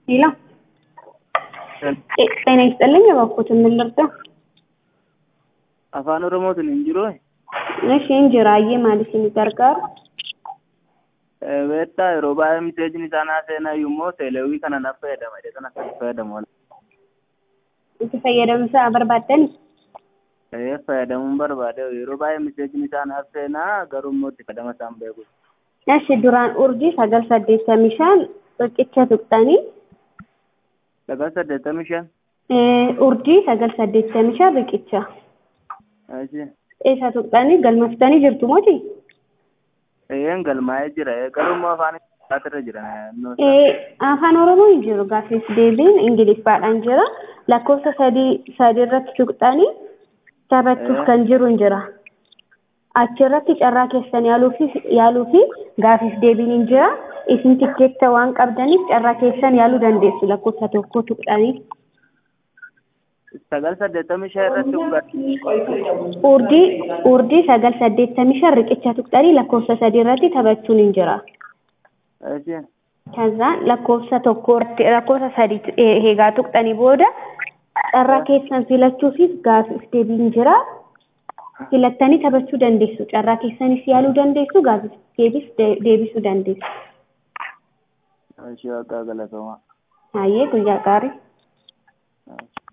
ሄሎ ጤና ይስጥልኝ። እባክዎትን ምን ልርዳ? afaan oromootiin hin jiru እሺ እንጅራዬ ማለት ni gargaaru beektaa yeroo baay'ee miteejni isaanii seenaa immoo teelewii kana naaf fayyadama jedhe kana kan fayyadamu itti fayyadamsa barbaaddani ta'ee fayyadamuun barbaade yeroo baay'ee miteejni isaanii seenaa garuu immoo itti fayyadama isaan beeku እሺ duraan urjii sagal saddeettamii shan riqicha tuqxanii sagal saddeettamii shan urjii sagal saddeettamii shan riqicha achi isa tuqxanii galmaftanii jirtu moti ta'een galmaa'ee jira garuu immoo afaan irra jira afaan oromoo hin jiru gaaffiif deebiin ingiliffaadhaan jira lakkoofsa sadii sadii irratti tuqxanii taphachuuf kan jiru hin jira achirratti carraa keessan yaaluu fi gaaffiif deebiin hin jira isin tikkeetta waan qabdaniif carraa keessan yaaluu dandeessu lakkoofsa tokko tuqxanii. sagal saddeettamii shan irratti hubadhu Urdii urdii sagal saddeettamii shan riqicha tuqxanii lakkoofsa sadii irratti taphachuun hin jira. achi Kazaan lakkoofsa tokko irratti lakkoofsa sadii eegaa tuqxanii booda carraa keessan filachuufis gaaffiif deebiin jira. Filattanii taphachuu dandeessu. Carraa keessanis yaaluu dandeessu. Gaaffiif deebis deebisuu dandeessu. achi waaqaa galatoomaa Hayyee guyyaa gaarii. Achi.